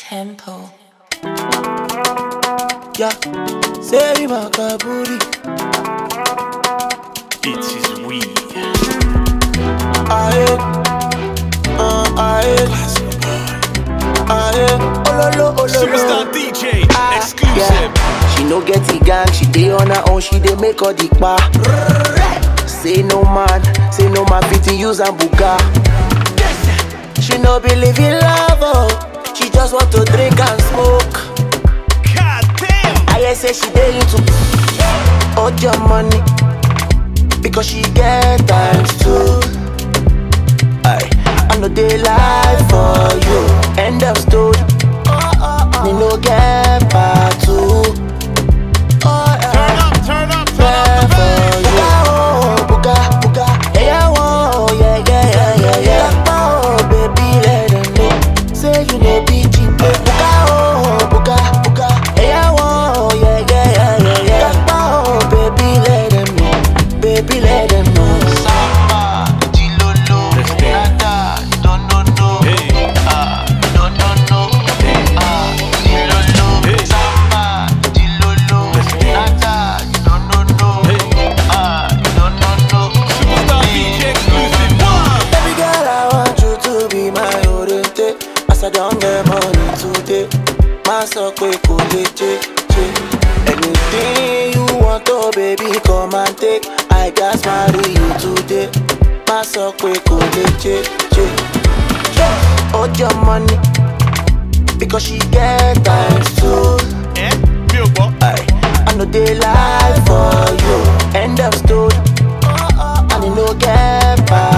tempo. Yeah, say my kaburi. It is we. Aye, uh, aye, aye. Ololo, ololo. Superstar DJ. Exclusive. Yeah. She no get the gang, she dey on her own, she dey make all the pa. Say no man, say no man fit use and buga. She no believe in love, oh. she just want to drink and smoke. God damn. I hear say she dey into all your money because she get times too. I I know they lie for you. End of story. Me no get part two. Oh, Turn yeah. up, turn up, turn There up the for bass. you. Oh, buga, buga. Yeah, oh, yeah, yeah, yeah, yeah, yeah. Oh, baby, let them know. Say you no be cheap. Buga, oh, buga, buga. Yeah, oh, yeah, yeah, yeah, yeah, yeah. Oh, baby, let them know. Baby, let them know. Samba, Dilolo, Let's dance. nada, no, no, no. Hey. Ah, no, no, no. Ah, Dilolo, Hey. Samba, Dilolo, Let's dance. nada, no, no, no. Hey. Ah, no, no, no. Superstar DJ exclusive. One. Baby girl, I want you to be my oriente. As I don't get money today, my so quick cool Anything you want, oh baby, come and take. I just marry you today. My so quick cool Hold your money because she get times too. Eh? Mi ò gbọ́. I, I know they lie for you. End of story. And you no get back.